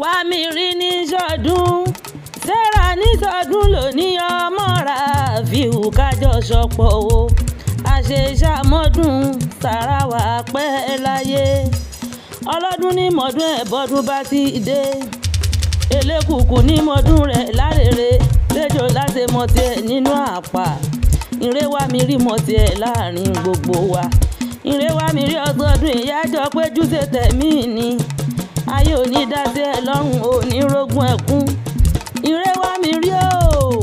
wàmírí ní sọdún sarah ní sọdún lónìí ọmọ Rafiu kájọ sọpọ̀ o àṣeṣàmọ́dún sàràwà pẹ́ láyé ọlọ́dún ní mọ̀dún ẹ̀ bọ́dún bá ti dé elékùkù ní mọ̀dún rẹ̀ lárèrè lẹ́jọ́ láti mọ̀ tiẹ̀ nínú àpà ìrẹ́wà mi rí mọ̀ tiẹ̀ láàrin gbogbo wa ìrẹ́wà mi rí ọgọ́dún ìyájọ́ péjú ṣe tẹ̀mí ni ayé òní dá sí ẹ lọ́rùn òní rógún ẹ̀kún ìrẹ́wà mi rí o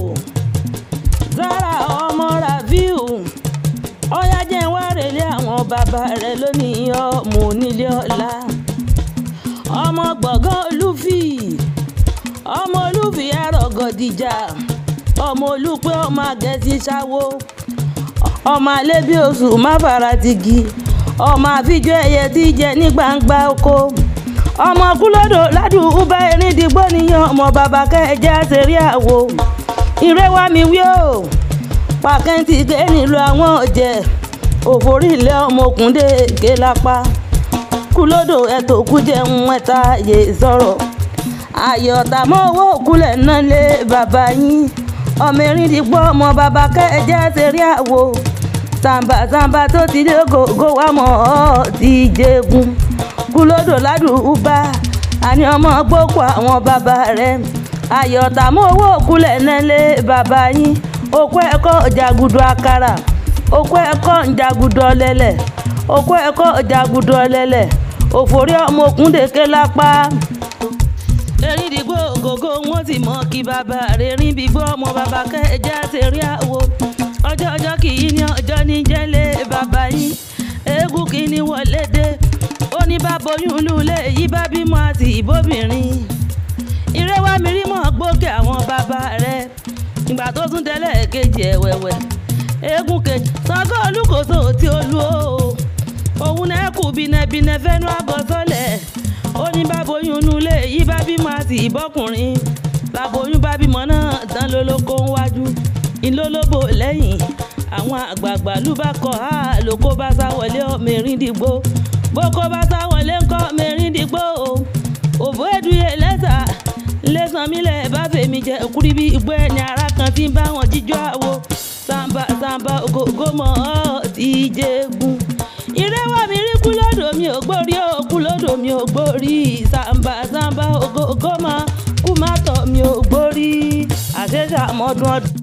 Zara ọmọ Rafiu ọyá jẹ́ wá relé àwọn bàbá rẹ̀ lónìí ọmọ onílé ọ̀la ọmọ gbọ̀ngàn olúfì ọmọ olúfì ẹ̀rọ̀gọ̀dìjà ọmọ olúpẹ́ ọmọ agẹ́sí ṣáwó ọmọ alẹ́bí oṣù máfàràtìgì ọmọ àfijọ́ ẹyẹ tí jẹ ní gbangba oko ọmọ kúlódò ládùúgbò erin dìgbò níyàn ọmọ bàbá kẹjẹ àṣírí àwo ìrẹwà mi wí o pàkẹ́ǹtì ké nílùú àwọn ọ̀jẹ̀ òfòrí ilé ọmọkùnrin ké lápá kúlódò ẹ̀tọ́ kú jẹun ẹ̀ta yé sọ̀rọ̀ àyọ̀tà mọ́ owó òkúlẹ̀ náà lé bàbá yín ọmọ erin dìgbò ọmọ bàbá kẹjẹ àṣírí àwo sàǹbà sàǹbà tó ti dé gògó wà mọ́ ọ́ ti jẹ́gun kúlódò ládùúgbà àní ọmọ gbókò àwọn bàbá rẹ̀ àyọ̀tà mọ́ owó òkúlẹ̀ náà lé bàbá yín okó ẹ̀kọ́ jàgùdù àkàrà okó ẹ̀kọ́ jàgùdù ọ̀lẹ̀lẹ̀ okó ẹ̀kọ́ jàgùdù ọ̀lẹ̀lẹ̀ òfòrí ọmọ òkúndèké lápá. erin dìgbò gògó wọn ti mọ kí bàbá rẹ̀ rin bíbọ́ ọmọ bàbá kẹjá ṣe rí àwo ọjọ́ ọjọ́ kì í ní ọjọ́ ní jẹ́lẹ̀ bàbá yín eégún kì í ní wọlé dé ó ní bá boyún lulẹ̀ yí bá bímọ àti ìbóbìnrin ìrẹ́wà mi rí mọ́ gbókè àwọn bàbá rẹ̀ ìgbà tó tún tẹ́lẹ̀ kejì ẹ̀wẹ̀wẹ̀ eégún kejì Ṣàngó Olúkòso tí ó lu o òun náà kù bínẹbínẹ fẹnu àgọ́sọ́lẹ̀ ó ní báboyún nulẹ̀ yí bá bímọ àti ìbọ́kùnrin báboyún bá bímọ náà tán lólókó ń wájú ìlólóbò lẹ́yìn àwọn àgbààgbà ló bá kọ á lóko bá sá wọlé Mẹ́rìndínlógún bókó bá sá wọlé ńkọ́ Mẹ́rìndínlógún òbó ẹ̀dùyẹ lẹ́sà lẹ́sàn mílẹ̀ bá fèmí jẹ kúrí bí igbó ẹni ara kan tí ń bá wọn jíjọ́ àwo sàǹbà sàǹbà ògógó mọ́ ọ́ ti jẹ́gun. ìrẹ́wà mi rí kú lọ́dọ̀ mi ò gbórí ó kú lọ́dọ̀ mi ò gbórí sàǹbà sàǹbà ògógó mọ́ kú má tọ̀ mi ò gbórí àṣẹṣà mọ́dún ọdún.